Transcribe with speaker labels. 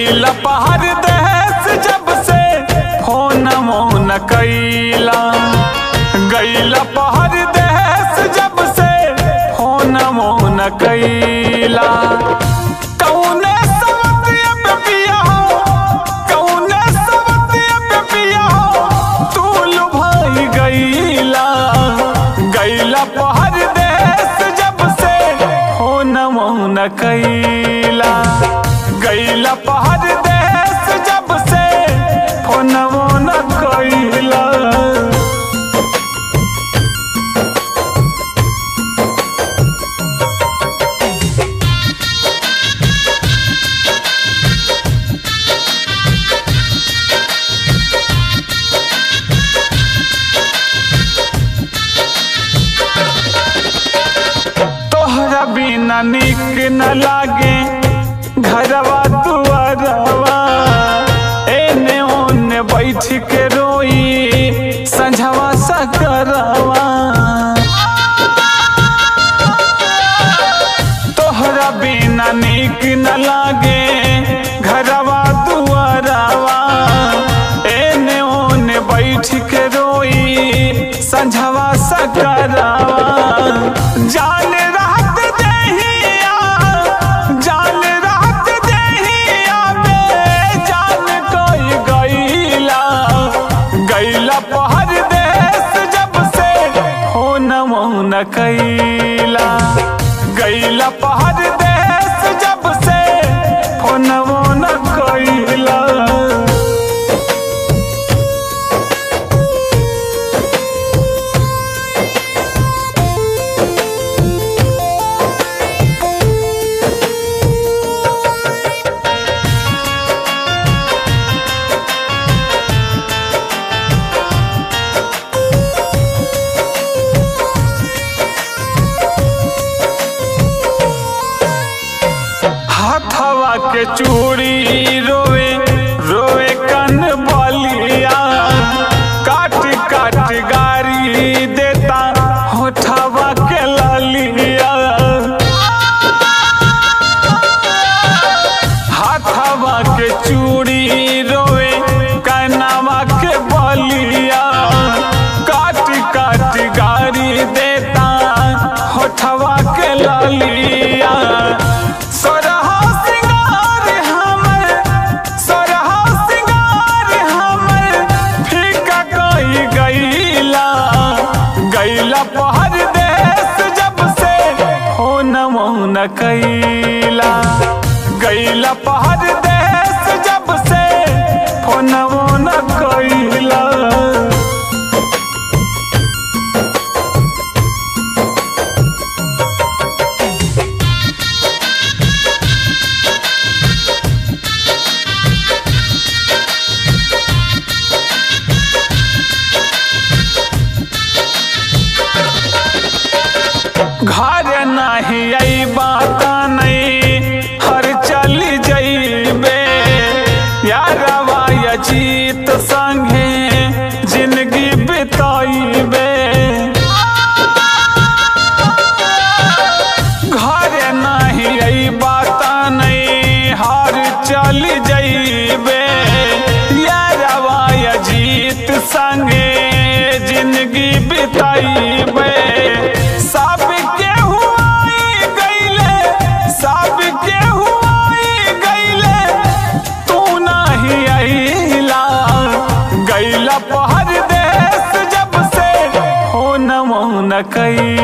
Speaker 1: गईला पहाड़ देश जब से फोन मोन कैला गईला पहाड़ देश जब से फोन मोन कैला कौने सवतिया पे पिया हो कौने सवतिया पे पिया हो तू लुभाई गईला गईला पहाड़ देश जब से फोन मोन कैला गईला पहाड़ देश जब से फोन मोन कैला तोहरा बिना निक न लागे घरवा दुआरवा एने ओने बैठ के रोई संझवा सकरवा तोहरा बिना निक न लागे घरवा दुआरवा एने ओने बैठ के रोई संझवा सकरवा जान रात देहिया जान रात देहिया बे जान कोई गईला गईला पहर देश जब से हो न मौन कैला गईला पहर देश जब से हो न मौन कैला हाथवा के चूड़ी रोवे रोवे कन बलिया काट काट गारी देता होठवा के ललिया हाथवा के चूड़ी रोवे कनवा के बलिया काट काट गारी देता होठवा के ललिया सोरहा सिंगार हमर सोरहा सिंगार हमर फीका कई गईला गईला पहर देश जब से हो न मौन कैला गईला पहर देश जब से हो न मौन कैला घर नाही आई बात नहीं हर चल जइबे यारवा अजीत संगे जिंदगी बिताइबे घर नहीं आई बात नहीं हर चल जइबे यारवा अजीत संगे जिंदगी बिताइबे सब के हुआई गईले सब के हुआई गईले तू नहीं अइला गईला पहर देश जब से हो न मौन कैला